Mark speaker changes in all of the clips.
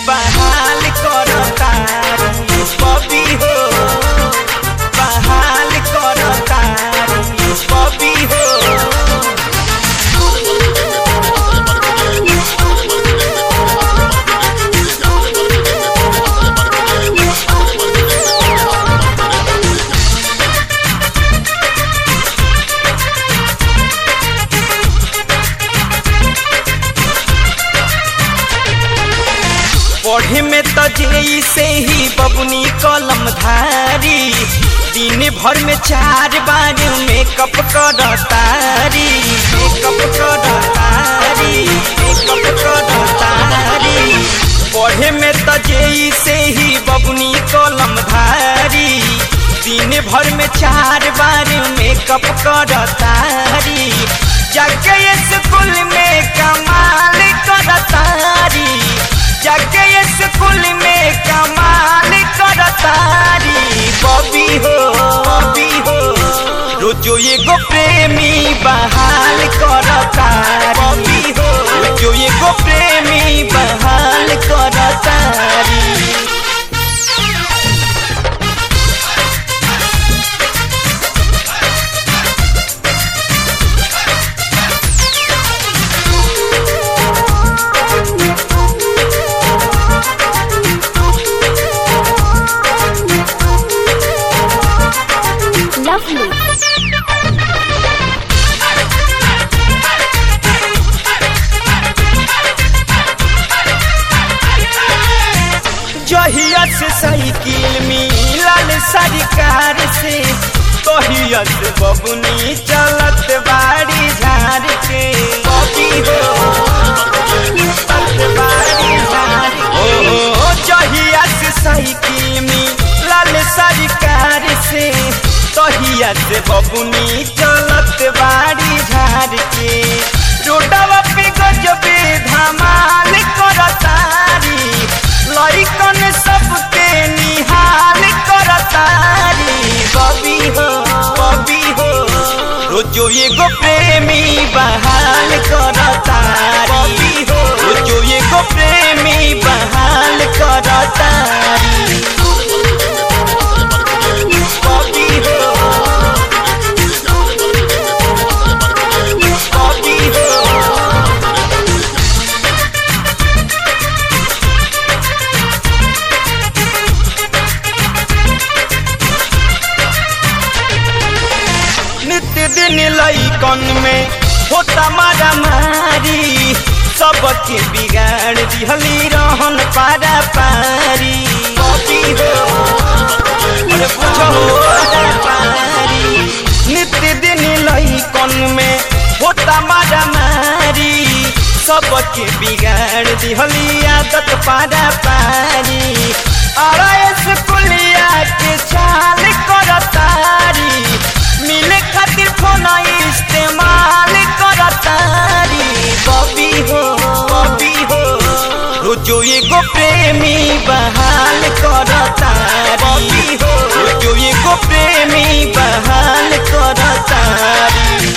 Speaker 1: बहाल करतारी बबी हो बहाल करतारी बबी हो पढ़े में तो जेई से ही बबुनी कलम धारी दिन भर में चार बार मेकअप करतारी मेकअप करतारी मेकअप करतारी पढ़े में तो जेई से ही बबुनी कलम धारी दिन भर में चार बार मेकअप करतारी जाके स्कूल में कमाल करतारी जाके स्कूल में कमाल करतारी बबी हो बबी हो रोजो एगो प्रेमी बहाल करतारी बबी हो रोजो एगो प्रेमी बहाल करतारी
Speaker 2: Lovely.
Speaker 1: जहिया से साइकिल मिलल सरकार से तहिया से बबुनी चलत बाड़ी झाड़ के बबी हो चलत बाड़ी झाड़ के। ओ जहिया से साइकिल मिलल सरकार से तहिया से बबुनी चलत बाड़ी झाड़ के रोडवा पे गजबे धमाल करतारी लइकन सबके निहाल करतारी बबी हो बबी हो रोजो एगो प्रेमी बहाल करतारी बबी हो रोजो एगो प्रेमी बहाल करतारी बबी हो बबी हो नित्य दिन लइकन में होता मारा मारी सबके बिगाड़ दिहली रहन पारा पारी बबी हो अरे बुझो पारा पारी नित्य दिन लइकन में होता मारा मारी सबके बिगाड़ दिहली आदत पारा पारी अरे स्कूलिया के चाल करतारी मिले खातिर फोन इस्तेमाल करतारी बबी हो बबी हो रोजो एगो प्रेमी बहाल करतारी बबी हो रोजो एगो प्रेमी बहाल करतारी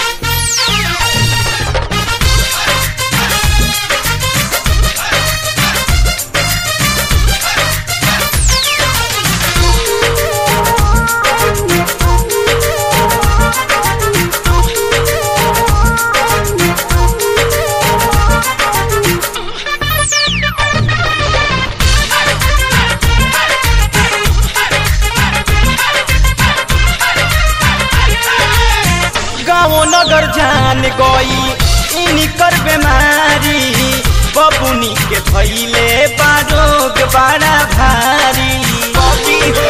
Speaker 1: गाँव नगर जान गई इनकर बेमारी बबुनी के भैले बारोग बड़ा भारी बबी हो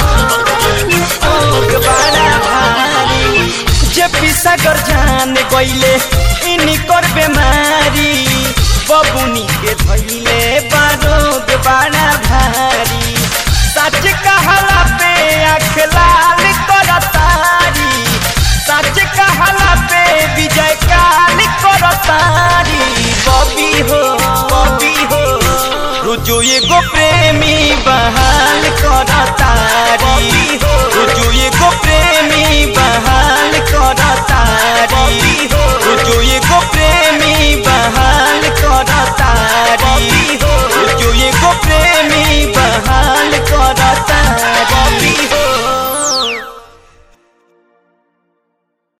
Speaker 1: रोग बड़ा भारी जे पिसागर जान गईले इनकर बेमारी बबुनी के भैले बारोग बड़ा भारी सच कहला पे आँख लाल करतारी सच कहला पे विजय काल करतारी बबी हो बबी हो रुजो एगो प्रेमी बहाल करतारी रुजो एगो प्रेमी बहाल करतारी रुजो एगो प्रेमी बहाल करतारी